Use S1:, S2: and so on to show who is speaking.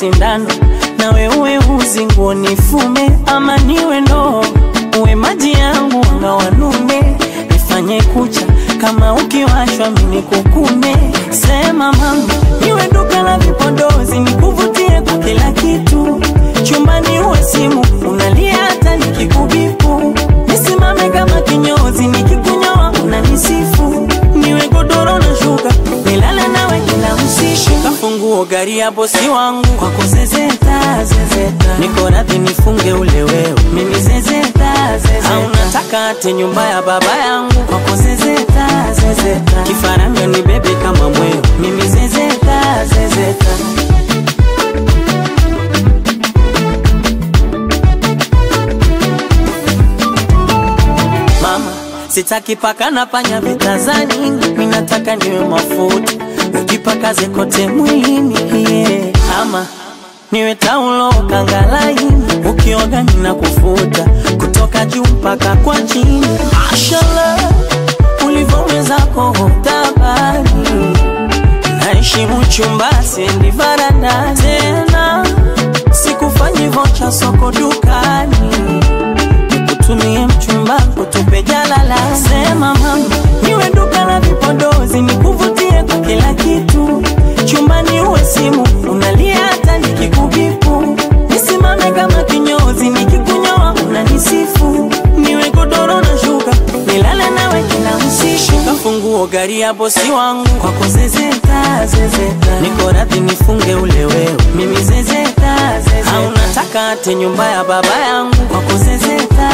S1: sindano nawe uwe uzi nguo nifume ama niwe ndoo uwe maji yangu anga wanume nifanye kucha kama ukiwashwa mini kukume sema mama niwe duka la vipodozi nikuvutie kwa kila kitu chumbani uwe simu unalia hata nikikubipu nisimame kama kinyozi nikikunyoa unanisifu niwe godoro na shuka nilale nawe kila usiku kafunguo gari ya bosi wangu kwako zezeta zezeta niko radhi nifunge ule wewe mimi zezeta zezeta au nataka ate nyumba ya baba yangu kwako zezeta zezeta kifaranga ni bebe kama mweo mimi zezeta zezeta mama sitaki paka na panya vitazani minataka niwe mafuta ukipakaze kote mwilini yeah. ama niwe taulo kangalaini ukioga nina kufuta kutoka juu mpaka kwa chini mashallah ulivyowezako tabani naheshimu chumba siendi varanda tena sikufanyi vocha soko dukani nikutumie mchumba kutupe jalala sema mama niwe duka la vipodozi nikuvutie kwa kila kitu chumbani uwe simu unalia hata nikikubipu nisimame kama kinyozi nikikunyoa unanisifu niwe godoro na shuka nilale nawe kila usiku kafunguo gari ya bosi wangu kwako zezeta zezeta niko radhi nifunge ule wewe mimi zezeta zezeta au nataka ate nyumba ya baba yangu kwako zezeta